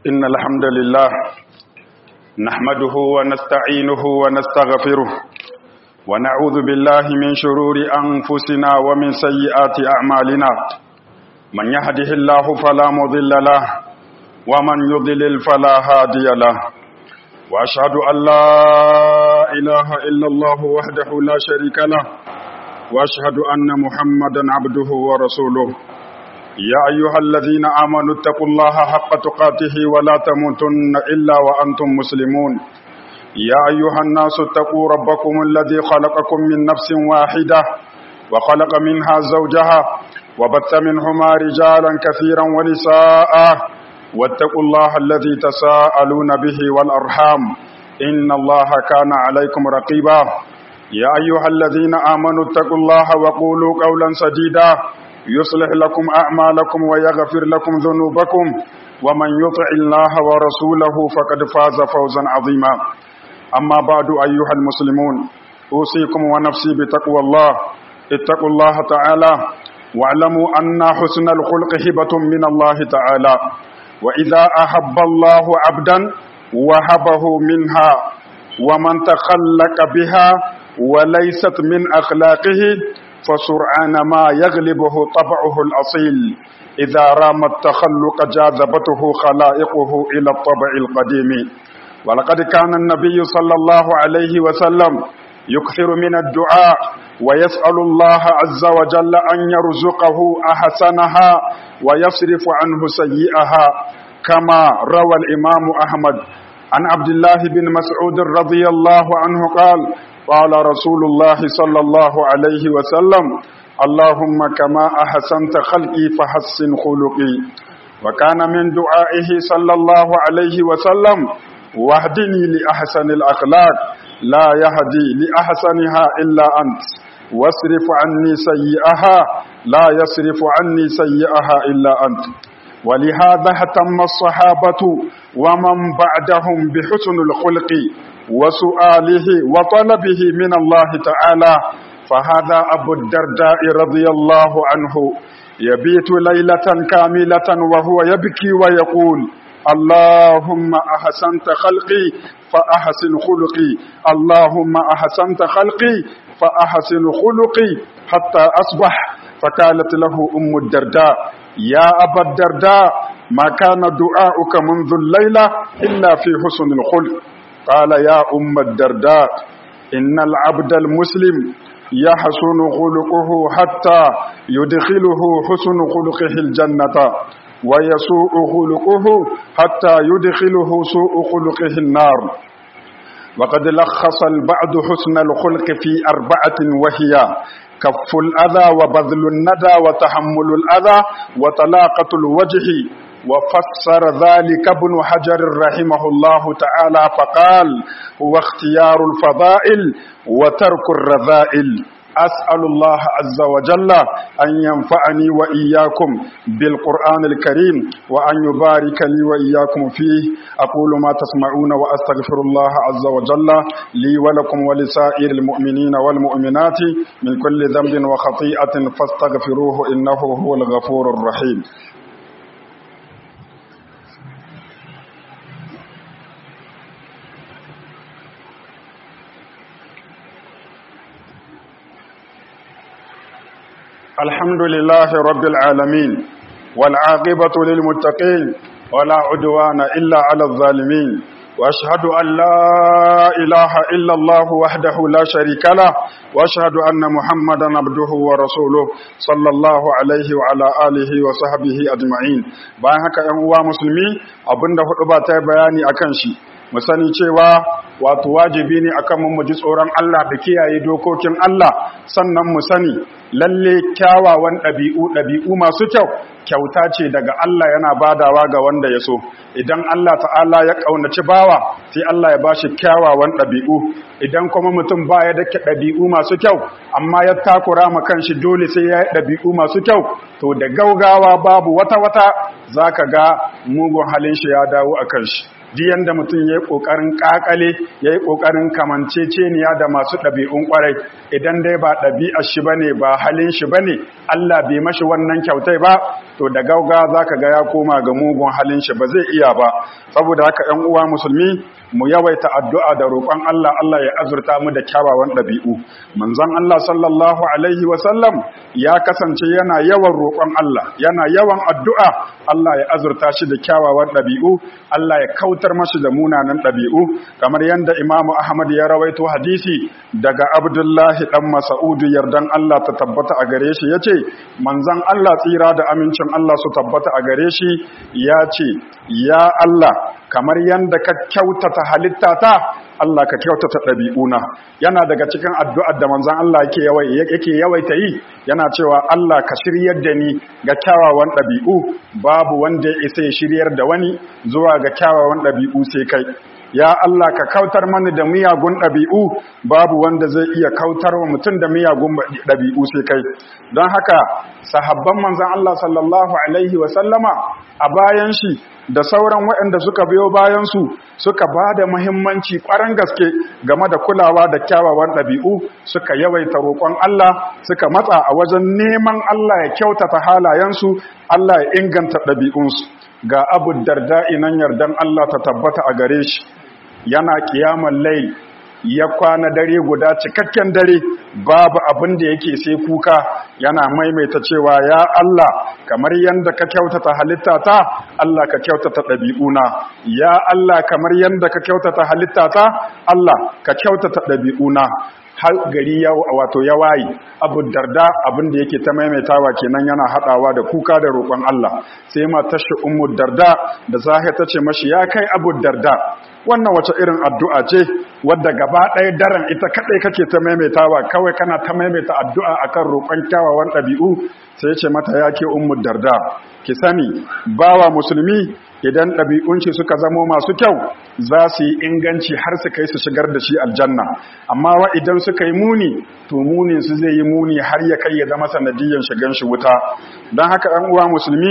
إن الحمد لله نحمده ونستعينه ونستغفره ونعوذ بالله من شرور أنفسنا ومن سيئات أعمالنا من يهده الله فلا مضل له ومن يضلل فلا هادي له وأشهد أن لا إله إلا الله وحده لا شريك له وأشهد أن محمدا عبده ورسوله يا أيها الذين آمنوا اتقوا الله حق تقاته ولا تموتن إلا وأنتم مسلمون يا أيها الناس اتقوا ربكم الذي خلقكم من نفس واحدة وخلق منها زوجها وبث منهما رجالا كثيرا ونساء واتقوا الله الذي تساءلون به والأرحام إن الله كان عليكم رقيبا يا أيها الذين آمنوا اتقوا الله وقولوا قولا سديدا يصلح لكم أعمالكم ويغفر لكم ذنوبكم ومن يطع الله ورسوله فقد فاز فوزا عظيما أما بعد أيها المسلمون أوصيكم ونفسي بتقوى الله اتقوا الله تعالى واعلموا أن حسن الخلق هبة من الله تعالى وإذا أحب الله عبدا وهبه منها ومن تخلق بها وليست من أخلاقه فسرعان ما يغلبه طبعه الأصيل إذا رام التخلق جاذبته خلائقه إلى الطبع القديم ولقد كان النبي صلى الله عليه وسلم يكثر من الدعاء ويسأل الله عز وجل أن يرزقه أحسنها ويصرف عنه سيئها كما روى الإمام أحمد عن عبد الله بن مسعود رضي الله عنه قال قال رسول الله صلى الله عليه وسلم اللهم كما أحسنت خلقي فحسن خلقي وكان من دعائه صلى الله عليه وسلم واهدني لأحسن الأخلاق لا يهدي لأحسنها إلا أنت واصرف عني سيئها لا يصرف عني سيئها إلا أنت ولهذا اهتم الصحابة ومن بعدهم بحسن الخلق وسؤاله وطلبه من الله تعالى فهذا أبو الدرداء رضي الله عنه يبيت ليلة كاملة وهو يبكي ويقول اللهم أحسنت خلقي فأحسن خلقي اللهم أحسنت خلقي فأحسن خلقي حتى أصبح فقالت له أم الدرداء يا أبا الدرداء ما كان دعاؤك منذ الليلة إلا في حسن الخلق قال يا أم الدرداء إن العبد المسلم يحسن خلقه حتى يدخله حسن خلقه الجنة ويسوء خلقه حتى يدخله سوء خلقه النار وقد لخص البعض حسن الخلق في أربعة وهي كف الأذى وبذل الندى وتحمل الأذى وطلاقة الوجه وفسر ذلك ابن حجر رحمه الله تعالى فقال هو اختيار الفضائل وترك الرذائل أسأل الله عز وجل أن ينفعني وإياكم بالقرآن الكريم وأن يبارك لي وإياكم فيه أقول ما تسمعون وأستغفر الله عز وجل لي ولكم ولسائر المؤمنين والمؤمنات من كل ذنب وخطيئة فاستغفروه إنه هو الغفور الرحيم الحمد لله رب العالمين والعاقبة للمتقين ولا عدوان إلا على الظالمين وأشهد أن لا إله إلا الله وحده لا شريك له وأشهد أن محمدا عبده ورسوله صلى الله عليه وعلى آله وصحبه أجمعين bayan haka ‘yan uwa musulmi abinda hudu ba ta bayani akan shi mu sani cewa wato wajibi ne akan mu ji tsoron Allah da kiyaye dokokin Allah sannan mu sani lalle kyawawan ɗabi'u ɗabi'u masu kyau kyauta ce daga Allah yana badawa ga wanda ya so idan Allah ta'ala ya ƙaunaci bawa sai Allah ya bashi kyawawan ɗabi'u idan kuma mutum baya da ɗabi'u masu kyau amma ya takura ma kanshi dole sai ya yi ɗabi'u masu kyau to da gaugawa babu wata wata zaka ga mugun halin shi ya dawo a kanshi duk yanda mutum ya yi ƙoƙarin ƙaƙale ya yi ƙoƙarin kamanceceniya da masu ɗabi'un ƙwarai idan dai ba ɗabi'ar shi ba ne ba halin shi ba ne Allah bai mashi wannan kyautai ba to da gauga za ka ga ya koma ga mugun halin shi ba zai iya ba saboda haka ‘yan uwa musulmi mu yawaita addu'a da roƙon Allah Allah ya azurta mu da kyawawan ɗabi'u manzon Allah sallallahu alaihi wasallam ya kasance yana yawan roƙon Allah yana yawan addu'a Allah ya azurta shi da kyawawan ɗabi'u Allah ya kautar mashi da munanan ɗabi'u kamar yadda Imam Ahmad ya rawaito hadisi daga Abdullahi dan Mas'ud yardan Allah ta tabbata a gare shi yace manzon Allah tsira da amincin Allah su tabbata a gare shi ya ce ya Allah kamar yadda ka kyautata halittata Allah ka kyautata ɗabi'una yana daga cikin addu'ar da manzon Allah yake yawaita yi yana cewa Allah ka shiryar da ni ga kyawawan ɗabi'u babu wanda ya isa ya shiryar da wani zuwa ga kyawawan ɗabi'u sai kai ya Allah ka kautar mani da miyagun ɗabi'u babu wanda zai iya kautar wa mutum da miyagun ɗabi'u sai kai don haka sahabban manzan Allah sallallahu alaihi wasallama a bayan shi da sauran waɗanda suka biyo bayansu suka ba da muhimmanci ƙwarar gaske game da kulawa da kyawawan ɗabi'u suka yawaita roƙon Allah suka matsa a wajen neman Allah ya kyautata halayensu Allah ya inganta ɗabi'unsu ga abu darda inan yardan Allah ta tabbata a gare shi yana kiyaman lai ya kwana dare guda cikakken dare babu abin da yake sai kuka yana maimaita cewa ya Allah kamar yanda ka kyautata halittata Allah ka kyautata ɗabi'una ya Allah kamar yanda ka kyautata halittata Allah ka kyautata ɗabi'una har gari ya wato ya wayi abu darda abin da yake ta maimaitawa kenan yana hadawa da kuka da roƙon Allah sai matar shi ummu darda da zahir ta ce mashi ya kai abu darda wannan wace irin addu'a ce wadda gaba ɗaya daren ita kaɗai kake ta maimaitawa kawai kana ta maimaita addu'a akan roƙon kyawawan ɗabi'u sai ce mata ya ke ummu darda ki sani bawa musulmi idan ɗabi'unci suka zamo masu kyau za su yi inganci har su kai su shigar da shi aljanna amma wa idan suka yi muni to munin su zai yi muni har ya kai ya zama sanadiyyar shigan shi wuta don haka ɗan uwa musulmi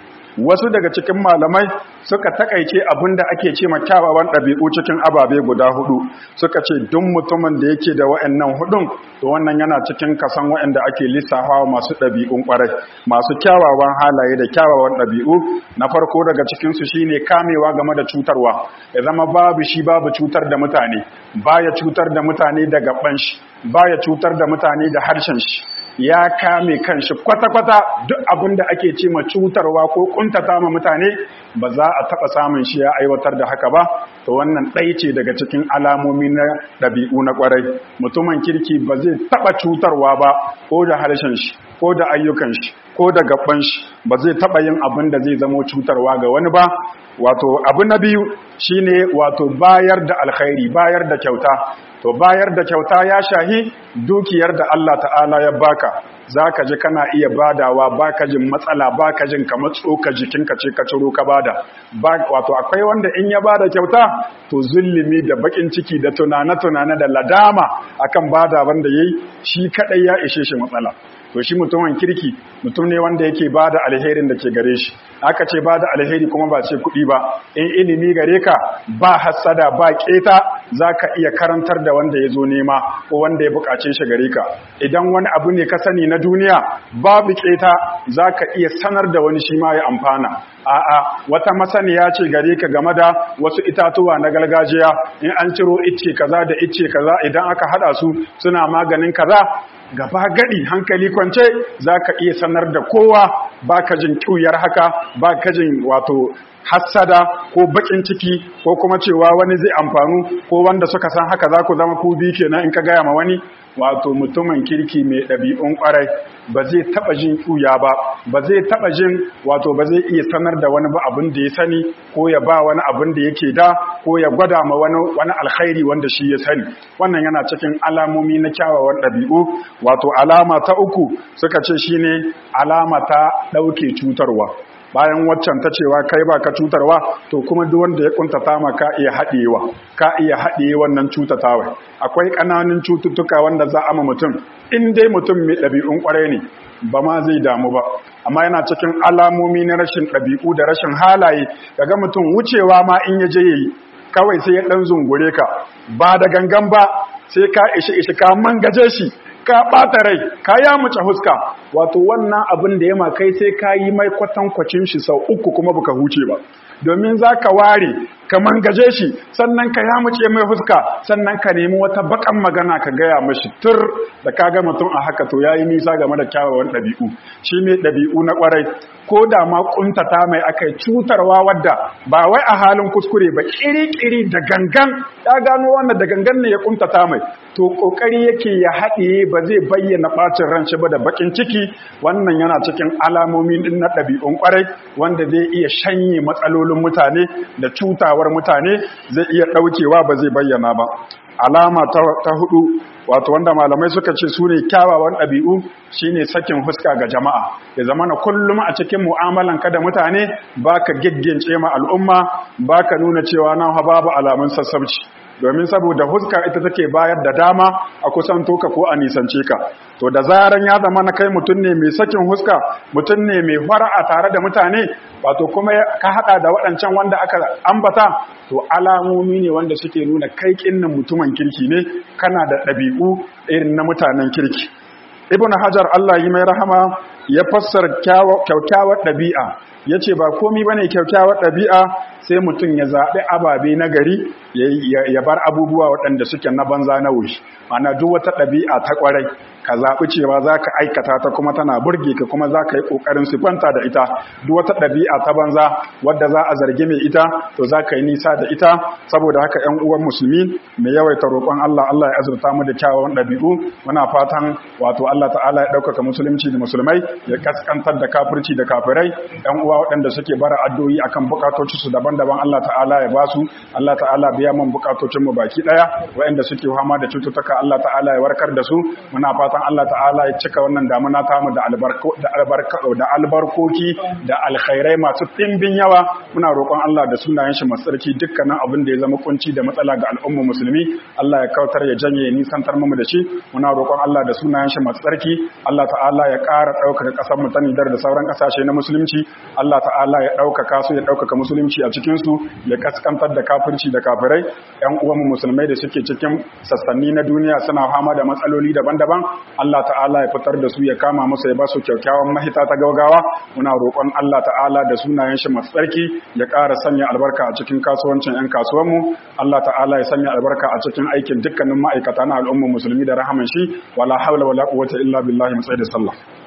wasu daga cikin malamai suka takaice abin da ake ce kyawawan ɗabi'u cikin ababe guda hudu suka ce duk mutumin da yake da wa'annan hudun to wannan yana cikin kasan wa'anda ake lissafawa masu ɗabi'un ƙwarai masu kyawawan halaye da kyawawan ɗabi'u na farko daga cikinsu shine kamewa game da cutarwa ya zama babu shi babu cutar da mutane baya cutar da mutane da gaban shi baya cutar da mutane da harshen shi ya kame kanshi kwata-kwata duk abin da ake ce ma cutarwa ko kuntata ma mutane ba za a taɓa samun shi ya aiwatar da haka ba to wannan ɗai ce daga cikin alamomi na ɗabi'u na ƙwarai mutumin kirki ba zai taɓa cutarwa ba ko da harshen shi ko da ayyukan shi ko da gaban shi ba zai taɓa yin abin da zai zamo cutarwa ga wani ba wato abu na biyu shine wato bayar da alkhairi bayar da kyauta to bayar da kyauta ya shahi dukiyar da Allah ta'ala ya baka zaka ji kana iya badawa baka jin matsala baka jin kamar tsoka jikinka ce ka ciro ka bada wato akwai wanda in ya bada kyauta to zulumi da bakin ciki da tunane-tunane da ladama akan bada wanda yayi shi kadai ya ishe shi matsala to shi mutumin kirki mutum ne wanda yake ba da alherin da ke gare shi aka ce ba da alheri kuma ba ce kuɗi ba in ilimi gare ka ba hassada ba keta za ka iya karantar da wanda ya zo nema ko wanda ya buƙace shi gare ka idan wani abu ne ka sani na duniya babu keta za ka iya sanar da wani shi ma ya amfana a'a wata masaniya ce gare ka game da wasu itatuwa na gargajiya in an ciro icce kaza da icce kaza idan aka hada su suna maganin kaza gaba gadi hankali kwance za ka iya sanar da kowa ba ka jin kyuyar haka ba ka jin wato hassada ko bakin ciki ko kuma cewa wani zai amfanu ko wanda suka san haka za ku zama ku bi kenan in ka gaya ma wani wato mutumin kirki mai ɗabi'un ƙwarai ba zai taɓa jin ƙuya ba ba zai taɓa jin wato ba zai iya sanar da wani ba abin da ya sani ko ya ba wani abin da yake da ko ya gwada ma wani wani alkhairi wanda shi ya sani wannan yana cikin alamomi na kyawawan ɗabi'u wato alama ta uku suka ce shine alama ta ɗauke cutarwa bayan waccan ta cewa kai ba ka cutarwa to kuma duk wanda ya kuntata ma ka iya haɗewa ka iya haɗe wannan cutatawa akwai ƙananan cututtuka wanda za a ma mutum in dai mutum mai ɗabi'un ƙwarai ne ba ma zai damu ba amma yana cikin alamomi na rashin ɗabi'u da rashin halaye kaga mutum wucewa ma in ya je yayi kawai sai ya ɗan zungure ka ba da gangan ba sai ka ishi ishi ka mangaje shi ka ɓata rai ka ya muce huska wato wannan abin da ya ma kai sai ka yi mai kwatankwacin shi sau uku kuma baka huce ba domin za ka ware ka mangaje shi sannan ka ya muce mai huska sannan ka nemi wata bakan magana ka gaya mashi tur da ka ga mutum a haka to ya yi nisa game da kyawawan ɗabi'u shi ne ɗabi'u na ƙwarai ko da ma ƙuntata mai aka yi cutarwa wadda ba wai a halin kuskure ba ƙiri-ƙiri da gangan ya gano wannan da gangan ne ya ƙuntata mai to ƙoƙari yake ya haɗiye ba zai bayyana ɓacin ran shi ba da baƙin ciki wannan yana cikin alamomi na ɗabi'un ƙwarai wanda zai iya shanye matsalolin mutane da cutawar mutane zai iya ɗaukewa ba zai bayyana ba alama ta hudu wato wanda malamai suka ce su ne kyawawan ɗabi'u shine sakin huska ga jama'a ya zama na kullum a cikin mu'amalanka da mutane baka giggince ma al'umma baka nuna cewa nan babu alamun sassabci domin saboda huska ita take bayar da dama a kusan toka ko a nisance ka to da zaran ya zama na kai mutum ne mai sakin huska mutum ne mai fara'a tare da mutane wato kuma ka hada da waɗancan wanda aka ambata to alamomi ne wanda suke nuna kai kinnin mutumin kirki ne kana da ɗabi'u irin na mutanen kirki ibn hajar Allah yi mai rahama ya fassara kyaukyawar ɗabi'a ya ce ba komi ba ne kyaukyawar ɗabi'a sai mutum ya zaɓi ababe na gari ya bar abubuwa waɗanda suke na banza na wuri mana duk wata ɗabi'a ta ƙwarai ka zaɓi cewa za ka aikata ta kuma tana burge ka kuma za ka yi ƙoƙarin siffanta da ita duk wata ɗabi'a ta banza wadda za a zargi mai ita to za ka yi nisa da ita saboda haka ‘yan uwan musulmi mai yawaita roƙon Allah Allah ya azurta mu da kyawawan ɗabi'u muna fatan wato Allah ta'ala ya ɗaukaka musulunci da musulmai ya kaskantar da kafirci da kafirai ‘yan uwa waɗanda suke bara addu'o'i akan bukatoci su daban-daban Allah ta'ala ya ba su Allah ta'ala biya man bukatocin mu baki ɗaya waɗanda suke fama da cututtuka Allah ta'ala ya warkar da su muna fatan fatan Allah ta'ala ya cika wannan damuna tamu da da albarkoki da alkhairai masu ɗimbin yawa muna roƙon Allah da sunayen shi masu tsarki dukkanin abin da ya zama kunci da matsala ga al'umma musulmi Allah ya kautar ya janye ya nisantar mu da shi muna roƙon Allah da sunayen shi masu tsarki Allah ta'ala ya ƙara ɗaukaka ƙasar mu ta Nijar da sauran ƙasashe na musulunci Allah ta'ala ya ɗaukaka su ya ɗaukaka musulunci a cikin su ya kaskantar da kafirci da kafirai ƴan uwanmu musulmai da suke cikin sassanni na duniya suna fama da matsaloli daban-daban Allah ta'ala ya fitar da su ya kama musu ya ba su kyakkyawan mahita ta gaugawa muna roƙon Allah ta'ala da sunayen shi masu tsarki ya ƙara sanya albarka a cikin kasuwancin 'yan kasuwanmu Allah ta'ala ya sanya albarka a cikin aikin dukkanin ma'aikata na al'ummar musulmi da rahaman shi wala hawla wala quwwata illa billahi mu da sallah